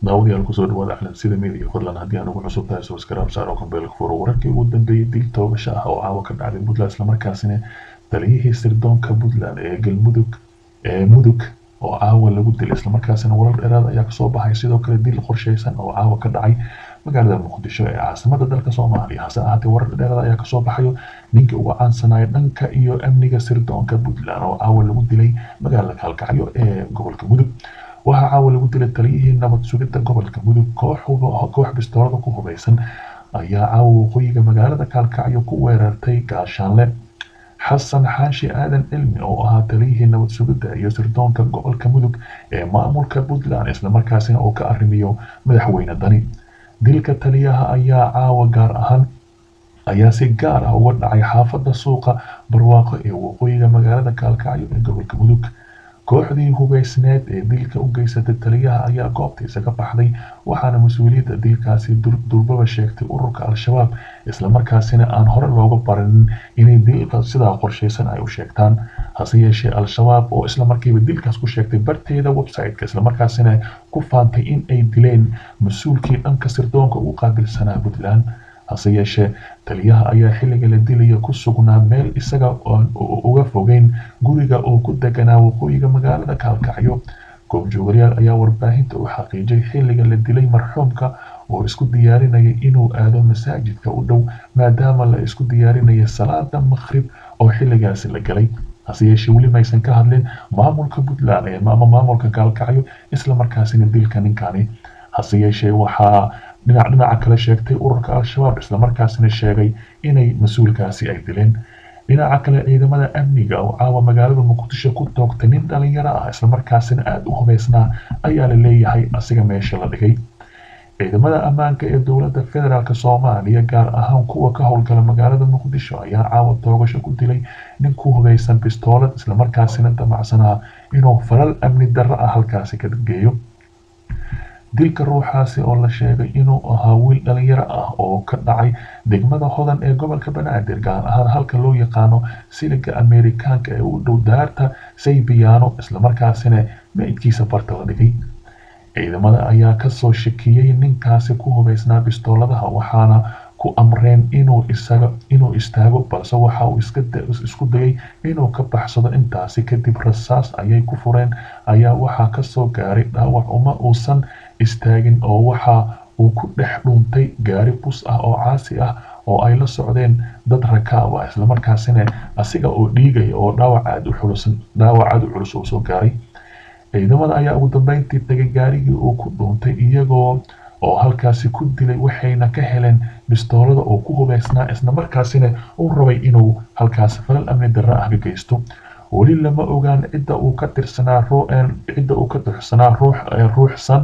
daawadayaal kusoo dhawaada calansida media fadlan haddii aan ugu cusub tahay subscribe saar oo kambeelka furo wararkii ugu dambeeyay dil toogasho ah oo caawa ka dhacday puntland islamarkaasina taliyihii sirdoonka puntland ee galmudug ee mudug oo caawa lagu dilay islamarkaasina warar dheeraad ayaa kasoo baxay sidoo kale dil qorsheysan oo caawa ka dhacay magaalada muqdisho ee caasimada dalka soomaaliya hase ahaatee warar dheeraad ayaa kasoo baxayo ninkii ugu caansanaya dhanka iyo amniga sirdoonka puntland oo caawa lagu dilay magaalada kaalkacyo ee gobolka mudug waxaa caawa lagu dilay taliyihii nabad sugidda gobolka mudug koox bistoolada ku hubeysan ayaa caawa waqooyiga magaalada kaalkacyo ku weerartay gaashaanle xasan xaashi aadan cilmi oo ahaa taliyihii nabad sugidda iyo sirdoonka gobolka mudug ee maamulka puntland islamarkaasina uu ka arrimiyo madaxweyne dani dilka taliyaha ayaa caawa gaar ahaan ayaa si gaar ah uga dhacay xaafadda suuqa barwaaqo ee waqooyiga magaalada kaalkacyo ee gobolka mudug kooxdii hubeysneed ee dilka u geysatay taliyaha ayaa goobtiisa ka baxday waxaana mas-uuliyadda dilkaasi durbaba sheegtay ururka al-shabaab islamarkaasina aan hore looga baranin inay dilka sidaa qorsheysan ay u sheegtaan hase yeeshee al-shabaab oo islamarkiiba dilkaas ku sheegtay barteeda website-ka islamarkaasina ku faantay in ay dileen mas-uulkii dhanka sirdoonka ugu qaabilsanaa puntland hase yeeshee taliyaha ayaa xilliga la dilaya ku sugnaa meel isaga oon uga fogeyn guriga oo ku deganaa waqooyiga magaalada kaalkacyo goobjoogayaal ayaa warbaahinta u xaqiijiyay xilliga la dilay marxuumka oo isku diyaarinaya inuu aado masaajidka u dhow maadaama la isku diyaarinaya salaada maqrib oo xilligaasi la galay hase yeeshee weli maysan ka hadlin maamulka puntland ama maamulka kaalkacyo islamarkaasina dilka ninkani hase yeeshee waxaa dhinac dhinaca kale sheegtay ururka al-shabaab islamarkaasina sheegay inay mas-uulkaasi ay dileen dhinaca kale ciidamada amniga oo caawa magaalada muqdisho ku toogtay nin dhalinyaro ah islamarkaasina aada u hubeysnaa ayaa la leeyahay asiga meesha la dhigay ciidamada ammaanka ee dowladda federaalk soomaaliya gaar ahaan kuwa ka howlgala magaalada muqdisho ayaa caawa toogasho ku dilay nin ku hubeysan bistoolad islamarkaasina damacsanaa inuu falal amni darro ah halkaasi ka geeyo dilka ruuxaasi oo la sheegay inuu ahaa wiil dhalinyaro ah oo ka dhacay degmada hodan ee gobolka banaadir gaar ahaan halka loo yaqaano siliga ameerikaanka ee u dhow daarta saybiyaano islamarkaasina meydkiisa barta la dhigay ciidamada ayaa kasoo shakiyey ninkaasi ku hubeysnaa bistooladaha waxaana ku amreen inuu isaga inuu istaago balse waxa uu isku dayay inuu ka baxsado intaasi kadib rasaas ayay ku fureen ayaa waxaa kasoo gaaray dhaawac uma uusan istaagin oo waxa uu ku dhex dhuuntay gaari bus ah oo caasi ah oo ay la socdeen dad rakaab ah islamarkaasina asiga oo dhiigaya oo dhaawac aad u culus dhaawac aad u culus oo soo gaaray ciidamada ayaa ugu dambeyntii tagay gaarigii uu ku dhuuntay iyagoo oo halkaasi ku dilay waxayna ka heleen bistoolada oo ku hubeysnaa islamarkaasina uu rabay inuu halkaasi falal amni darro ah ka geysto weli lama ogaan cidda uu ka tirsanaa cidda uu ka tirsanaa ruux ruuxsan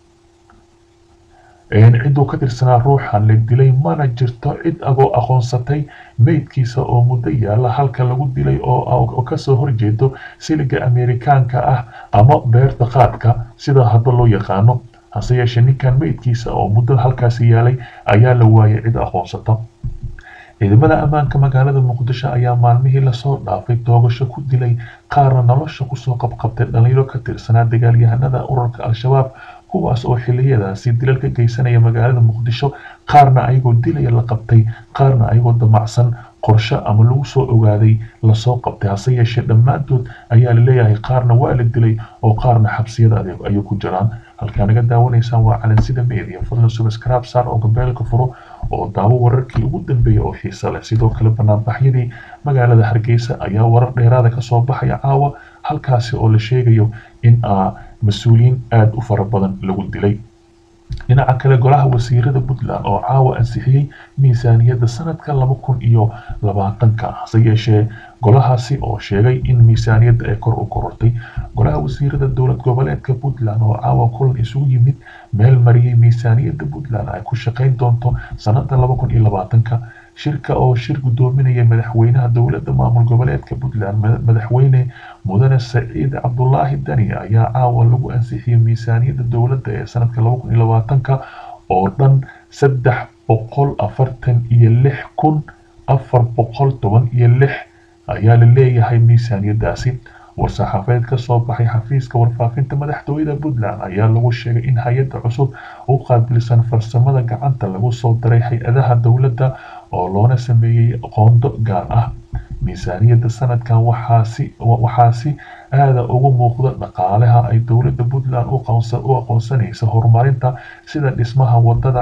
cidduu ka tirsanaa ruuxan la dilay mana jirto cid agoo aqoonsatay meydkiisa oo muddo yaala halka lagu dilay oo kasoo horjeedo siliga ameerikaanka ah ama beerta qaadka sida hadda loo yaqaano hase yeeshee ninkan meydkiisa oo muddo halkaasi yaalay ayaa la waayay cid aqoonsata ciidamada ammaanka magaalada muqdisho ayaa maalmihii lasoo dhaafay toogasho ku dilay qaarna nolosha kusoo qabqabtay dhalinyaro ka tirsanaa dagaalyahanada ururka al-shabaab kuwaas oo xiliyadaasi dilal ka geysanaya magaalada muqdisho qaarna ayagoo dilaya la qabtay qaarna ayagoo damacsan qorshe ama lagu soo ogaaday lasoo qabtay hase yeeshee dhammaantood ayaa la leeyahay qaarna waa la dilay oo qaarna xabsiyada adeeg ayay ku jiraan halkaa naga daawanaysaan waa calansida media fadlan subscribe saar oo gambeelka furo oo daawo wararkii ugu dambeeyay oo xiisa leh sidoo kale banaanbaxyadii magaalada hargeysa ayaa warar dheeraada kasoo baxaya caawa halkaasi oo la sheegayo in mas-uuliyiin aada u fara badan lagu dilay dhinaca kale golaha wasiirada puntland oo caawa ansixiyey miisaaniyadda sanadka laba kun iyo labaatanka hase yeeshee golahaasi oo sheegay in miisaaniyadda ay kor u korortay golaha wasiirada dowlad goboleedka puntland oo caawa kulan isugu yimid meel mariyey miisaaniyadda puntland ay ku shaqayn doonto sanada laba kun iyo labaatanka shirka oo shir gudoominaya madaxweynaha dowladda maamul goboleedka puntland madaxweyne mudane saciid cabdulaahi dani ayaa caawa lagu ansixiyey miisaaniyadda dowladda ee sanadka laba kun iyo labaatanka oo dhan saddex boqol afartan iyo lix kun afar boqol toban iyo lix ayaa la leeyahay miisaaniyadaasi war-saxaafeed ka soo baxay xafiiska warfaafinta madaxtooyada puntland ayaa lagu sheegay in hay-adda cusub u qaabilsan farsamada gacanta lagu soo daray hay-adaha dowladda oo loona sameeyey qoondo gaar ah miisaaniyadda sanadkan waxaa si aada ugu muuqda dhaqaalaha ay dowladda puntland u aqoonsanaysa horumarinta sida dhismaha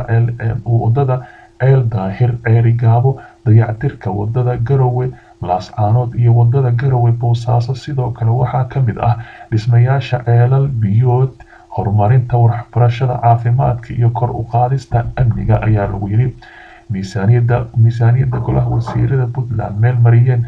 wadada ceel daahir ceerigaabo dayactirka wadada garowe laascaanood iyo wadada garowe boosaaso sidoo kale waxaa ka mid ah dhismayaasha ceelal biyood horumarinta waxbarashada caafimaadka iyo kor u qaadista amniga ayaa lagu yidhi miisaaniyadda miisaaniyadda golaha wasiirada puntland meel mariyeen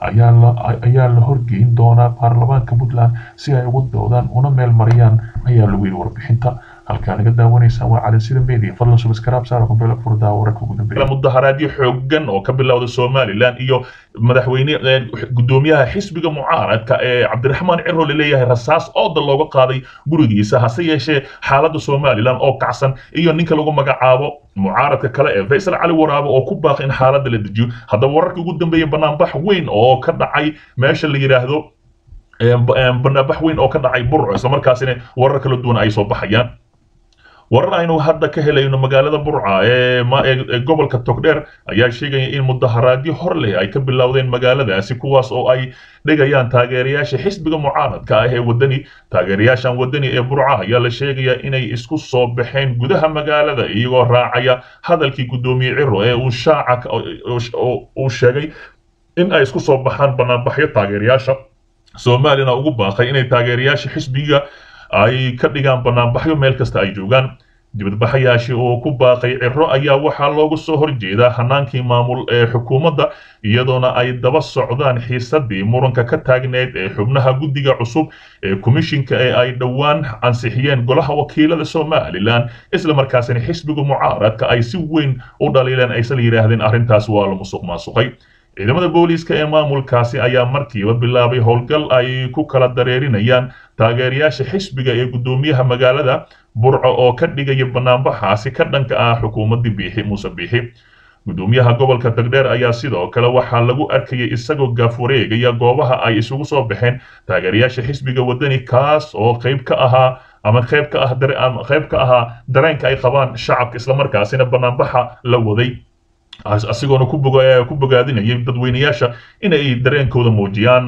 ayaa la horgeyn doonaa baarlamaanka puntland si ay ugu doodaan una meel mariyaan ayaa lagu yidhi warbixinta halkaa naga daawanaysaan waa calansida media fadlan subscribe saara kumbeela furdaa wararka ugu dambeeya mudaharaadyo xoogan oo ka bilowda somaliland iyo madaxweyne gudoomiyaha xisbiga mucaaradka ee cabdiraxmaan ciro laleeyahay rasaas ooda looga qaaday gurigiisa hase yeeshee xaaladda somaliland oo kacsan iyo ninka lagu magacaabo mucaaradka kale ee faysal cali waraabo oo ku baaqay in xaaladda la dejiyo haddaba wararkii ugu dambeeyay banaanbax weyn oo ka dhacay meesha la yidhaahdo banaanbax weyn oo ka dhacay burco islamarkaasina warar kala duwan ay soo baxayaan warar aynu hadda ka helayno magaalada burca ee gobolka togdheer ayaa sheegaya in mudaharaadyo hor leh ay ka bilowdeen magaaladaasi kuwaas oo ay dhigayaan taageerayaasha xisbiga mucaaradka ah ee wadani taageerayaashan wadani ee burca ayaa la sheegaya inay isku soo baxeen gudaha magaalada iyagoo raacaya hadalkii gudoomiye ciro ee uu shaaca uu sheegay in ay isku soo baxaan banaanbaxyo taageerayaasha soomaalina ugu baaqay inay taageerayaasha xisbiga ay ka dhigaan banaanbaxyo meel kasta ay joogaan dibadbaxayaashii oo ku baaqay ciro ayaa waxaa loogu soo horjeedaa hanaankii maamul ee xukuumadda iyadoona ay daba socdaan xiisadii muranka ka taagneyd ee xubnaha guddiga cusub ee komishinka ee ay dhowaan ansixiyeen golaha wakiilada somalilan islamarkaasina xisbiga mucaaradka ay si weyn u dhaliileen aysan yidhaahdeen arrintaas waa la musuq maasuqay ciidamada booliiska ee maamulkaasi ayaa markiiba bilaabay howlgal ay ku kala dareerinayaan taageerayaasha xisbiga ee guddoomiyaha magaalada burco oo ka dhigaya banaanbaxaasi ka dhanka ah xukuumaddii biixi muuse biixi guddoomiyaha gobolka tagdheer ayaa sidoo kale waxaa lagu arkayay isagoo gaaf wareegaya goobaha ay isugu soo baxeen taageerayaasha xisbiga wadani kaas oo qayb ka ahaa ama qayb ka ah qayb ka ahaa dareenka ay qabaan shacabka islamarkaasina banaanbaxa la waday asigoona ku bogaadinayay dadweynayaasha inay dareenkooda muujiyaan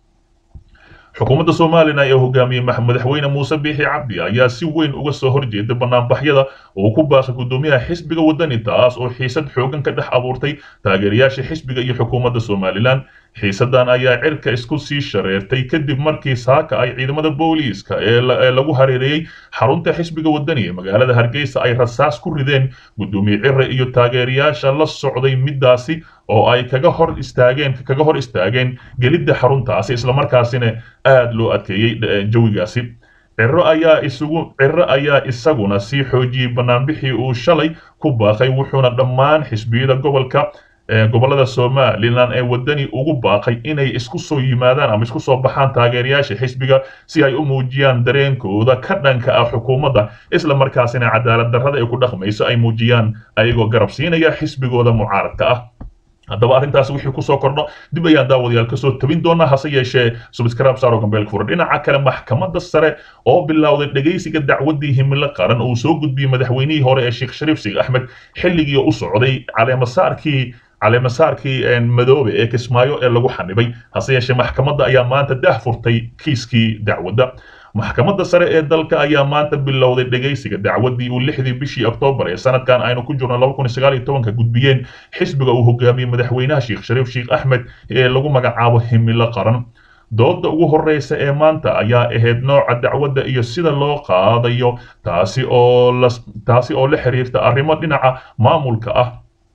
xukuumadda somalilan ee hogaamiyey madaxweyne muuse biixi cabdi ayaa si weyn uga soo horjeeda banaanbaxyada oo ku baaqay guddoomiyaha xisbiga wadani taas oo xiisad xoogan ka dhex abuurtay taageerayaasha xisbiga iyo xukuumadda somalilan xiisadan ayaa cirka isku sii shareertay kadib markii saaka ay ciidamada booliiska ee lagu hareereeyey xarunta xisbiga wadani ee magaalada hargeysa ay rasaas ku rideen guddoomiye cire iyo taageerayaasha la socday midaasi oo ay kaga hor istaageen kaga hor istaageen gelidda xaruntaasi islamarkaasina aada loo adkeeyey jawigaasi ciro ayaa isugu ciro ayaa isaguna sii xoojiyey banaanbixii uu shalay ku baaqay wuxuuna dhammaan xisbiyada gobolka gobolada somalilan ee wadani ugu baaqay inay isku soo yimaadaan ama isku soo baxaan taageerayaasha xisbiga si ay u muujiyaan dareenkooda ka dhanka ah xukuumadda isla markaasina cadaalad darrada ay ku dhaqmayso ay muujiyaan ayagoo garab siinaya xisbigooda mucaaradka ah haddaba arrintaas wixii kusoo kordho dib ayaan daawadayaal kasoo tabin doonaa hase yeeshee subscribe saaro gambeel fura dhinaca kale maxkamadda sare oo bilowday dhegaysiga dacwaddii himilo qaran uu soo gudbiyey madaxweynihii hore ee sheekh shariif sig axmed xilligii u socday caleemasaarkii caleemasaarkii madoobe ee kismaayo ee lagu xanibay hase yeeshee maxkamadda ayaa maanta dah furtay kiiskii dacwadda maxkamadda sare ee dalka ayaa maanta bilowday dhegaysiga dacwaddii uu lixdii bishii oktoobar ee sanadkan aynu ku jirno laba kun sagaal iyo tobanka gudbiyeen xisbiga uu hogaamiyey madaxweynaha sheekh shariif sheekh axmed ee lagu magacaabo himilo qaran dooda ugu horreysa ee maanta ayaa ahayd nooca dacwadda iyo sida loo qaadayo taasi oo la taasi oo la xiriirta arrimo dhinaca maamulka ah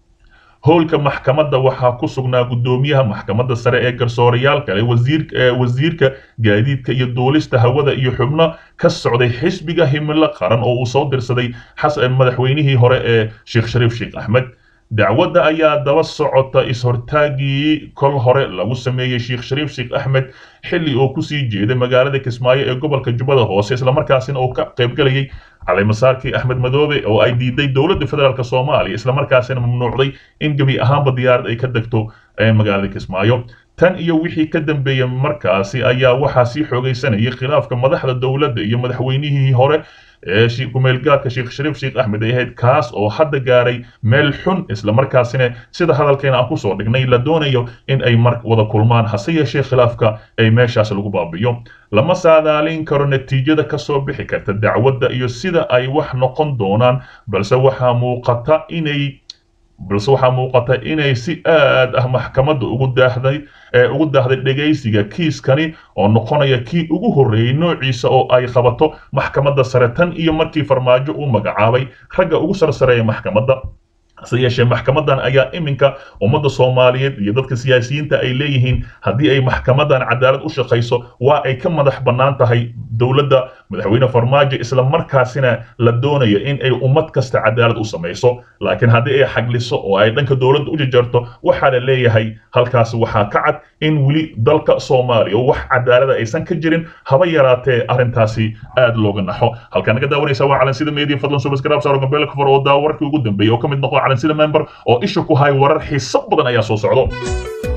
howlka maxkamadda waxaa ku sugnaa guddoomiyaha maxkamadda sare ee garsoorayaal kale wasiirka gaadiidka iyo duulista hawada iyo xubno ka socday xisbiga himilo qaran oo uu soo dirsaday madaxweynihii hore ee sheekh shariif sheekh axmed dacwadda ayaa daba socota is-hortaagii kol hore lagu sameeyey sheekh shariif sheekh axmed xilli uu kusii jeeday magaalada kismaayo ee gobolka jubbada hoose islamarkaasina uu ka qaybgalayay caleemasaarkii axmed madoobe oo ay diiday dowladda federaalk soomaaliya islamarkaasina mamnuucday in gebi ahaanba diyaarad ay ka degto magaalada kismaayo tan iyo wixii ka dambeeyey markaasi ayaa waxaa sii xoogaysanayay khilaafka madaxda dowladda iyo madaxweynihii hore ee kumeelgaadka sheekh shariif sheekh axmed ay ahayd kaas oo hadda gaaray meel xun islamarkaasina sida hadalkeena aan kusoo dhignay la doonayo in ay mar wada kulmaan hase yeeshee khilaafka ay meeshaas lagu baabiyo lama saadaalin karo natiijada ka soo bixi karta dacwadda iyo sida ay wax noqon doonaan balse waxaa muuqata inay balse waxaa muuqata inay si aad ah maxkamadda ugu daahday ee ugu daahday dhegaysiga kiiskani oo noqonaya kii ugu horreeyey noociisa oo ay qabato maxkamadda sare tan iyo markii farmaajo uu magacaabay ragga ugu sarsareeya maxkamadda hase yeeshee maxkamadan ayaa iminka ummadda soomaaliyeed iyo dadka siyaasiyiinta ay leeyihiin haddii ay maxkamadan cadaalad u shaqayso waa ay ka madax bannaan tahay dowladda madaxweyne farmaajo isla markaasina la doonayo in ay ummad kasta cadaalad u samayso laakiin haddii ay xagliso oo ay dhanka dowladda u jajarto waxaa la leeyahay halkaas waxaa ka cad in weli dalka soomaaliya wax cadaalada aysan ka jirin haba yaraatee arrintaasi aad looga naxo halkaa naga daawanaysa waa calansida media fadlan subscribe saaro gambeel kafar oo daawarkii ugu dambeeyay oo ka mid noqo calansida member oo isha ku hay warar xiiso badan ayaa soo socdo